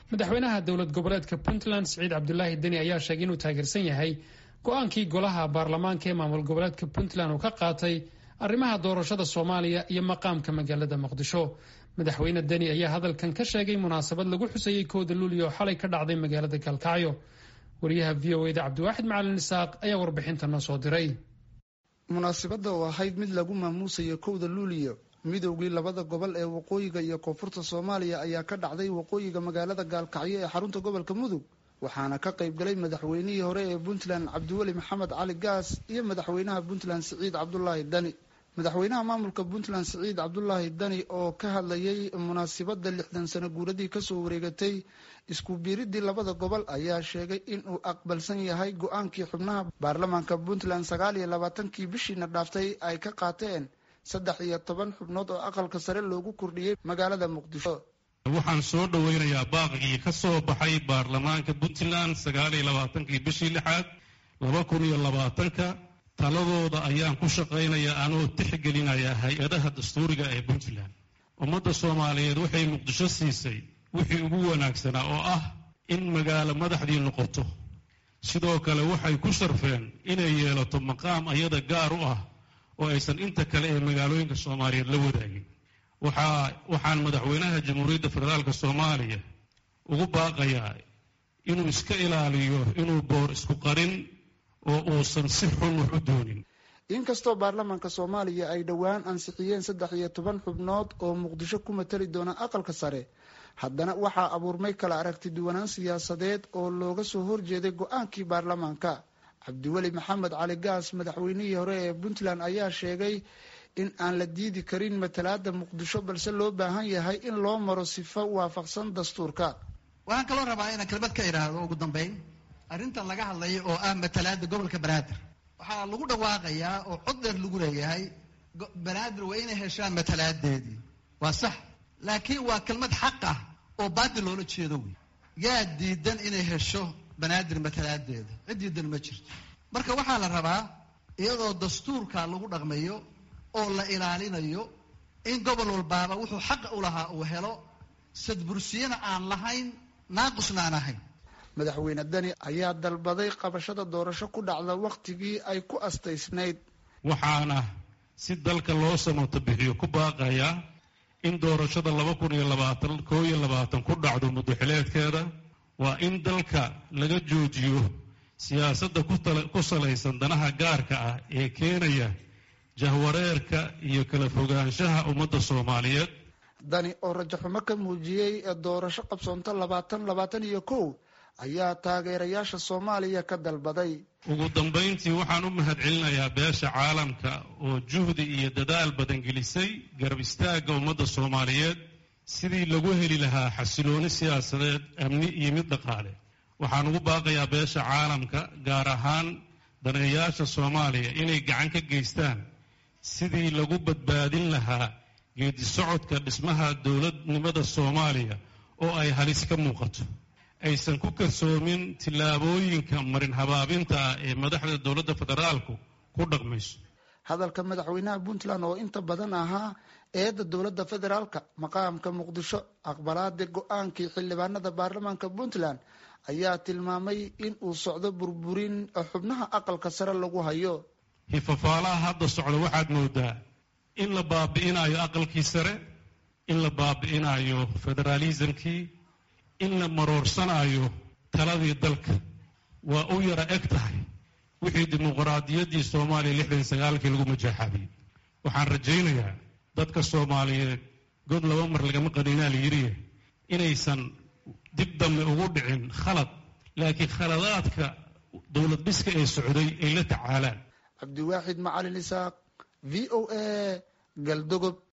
madaxweynaha dowlad goboleedka puntland siciid cabdulaahi deni ayaa sheegay inuu taageersan yahay go-aankii golaha baarlamaanka ee maamul goboleedka puntland uu ka qaatay arrimaha doorashada soomaaliya iyo maqaamka magaalada muqdisho madaxweyne deni ayaa hadalkan ka sheegay munaasabad lagu xusayey kooda luuliya oo xalay ka dhacday magaalada galkacyo wariyaha v o eda cabdiwaaxid macalin isaaq ayaa warbixinta noo soo diray munaasibadda oo ahayd mid lagu maamuusayo kowda luuliyo midowgii labada gobol ee waqooyiga iyo koonfurta soomaaliya ayaa ka dhacday waqooyiga magaalada gaalkacyo ee xarunta gobolka mudug waxaana ka qayb galay madaxweynihii hore ee puntland cabdiweli maxamed cali gaas iyo madaxweynaha puntland siciid cabdulaahi dani madaxweynaha maamulka puntland siciid cabdulaahi dani oo ka hadlayay munaasibadda lixdan sano guuradii kasoo wareegatay isku biiridii labada gobol ayaa sheegay inuu aqbalsan yahay go-aankii xubnaha baarlamaanka puntland sagaal iyo labaatankii bishiina dhaaftay ay ka qaateen saddex iyo toban xubnood oo aqalka sare loogu kordhiyey magaalada muqdisho waxaan soo dhoweynayaa baaqigii ka soo baxay baarlamaanka puntland sagaal iyo labaatankii bishii lixaad laba kun iyo labaatanka taladooda ayaan ku shaqaynayaa anoo tixgelinaya hay-adaha dastuuriga ee puntland ummadda soomaaliyeed waxay muqdisho siisay wixii ugu wanaagsanaa oo ah in magaalo madaxdii noqoto sidoo kale waxay ku sharfeen inay yeelato maqaam ayada gaar u ah oo aysan inta kale ee magaalooyinka soomaaliyeed la wadaagin waxaan madaxweynaha jamhuuriyadda federaalka soomaaliya ugu baaqayaa inuu iska ilaaliyo inuu boor isku qarin oo uusan si xun wax u doonin inkastoo baarlamaanka soomaaliya ay dhowaan ansixiyeen saddex iyo toban xubnood oo muqdisho ku matali doona aqalka sare haddana waxaa abuurmay kala aragti duwanaan siyaasadeed oo looga soo horjeeday go-aankii baarlamaanka cabdiweli maxamed cali gaas madaxweynihii hore ee puntland ayaa sheegay in aan la diidi karin matalaada muqdisho balse loo baahan yahay in loo maro sifo waafaqsan dastuurka waxaan kaloo rabaa inaan kelmad ka idhaahdo ugu dambeyn arrintan laga hadlayo oo ah matalaada gobolka banaadir waxaa lagu dhawaaqayaa oo cod dheer lagu leeyahay banaadir waa inay heshaan matalaadeedii waa sax laakiin waa kelmad xaq ah oo baadil loola jeedo wey yaa diidan inay hesho banaadir matalaadeeda cid diidan ma jirto marka waxaa la rabaa iyadoo dastuurka lagu dhaqmayo oo la ilaalinayo in gobol walbaaba wuxuu xaqa u lahaa uu helo sadbursiyana aan lahayn naaqusna aan ahayn madaxweyne dani ayaa dalbaday qabashada doorasho ku dhacda wakhtigii ay ku astaysnayd waxaana si dalka loo samato bixiyo ku baaqayaa in doorashada laba kun iyo labaatan koo iyo labaatan ku dhacdo muddoxileedkeeda waa in dalka laga joojiyo siyaasadda ku salaysan danaha gaarka ah ee keenaya jahwareerka iyo kala fogaanshaha ummadda soomaaliyeed dani oo rajaxumo ka muujiyey doorasho qabsoonto labaatan labaatan iyo kow ayaa taageerayaasha soomaaliya ka dalbaday ugu dambayntii waxaan u mahadcelinayaa beesha caalamka oo juhdi iyo dadaal badan gelisay garab istaagga ummadda soomaaliyeed sidii lagu heli lahaa xasilooni siyaasadeed amni iyo mid dhaqaale waxaan ugu baaqayaa beesha caalamka gaar ahaan daneeyaasha soomaaliya inay gacan ka geystaan sidii lagu badbaadin lahaa geedi socodka dhismaha dowladnimada soomaaliya oo ay halis ka muuqato aysan ku kalsoomin tillaabooyinka marin habaabinta ah ee madaxda dowladda federaalku ku dhaqmayso hadalka madaxweynaha puntland oo inta badan ahaa eedda dowladda federaalka maqaamka muqdisho aqbalaada go-aankii xildhibaanada baarlamaanka puntland ayaa tilmaamay in uu socdo burburin xubnaha aqalka sare lagu hayo hifafaalaha hadda socda waxaad moodaa in la baabi'inayo aqalkii sare in la baabi'inayo federaalismkii in la maroorsanayo taladii dalka waa u yara eg tahay wixii dimuqraadiyaddii soomaaliya lixdan sagaalkii lagu majaaxaabiyey waxaan rajaynayaa dadka soomaaliyeed god laba mar lagama qaninaa la yidhiye inaysan dib dambe ugu dhicin khalad laakiin khaladaadka dowlad dhiska ee socday ay la tacaalaan cabdiwaaxid macalin isaaq v o a galdogob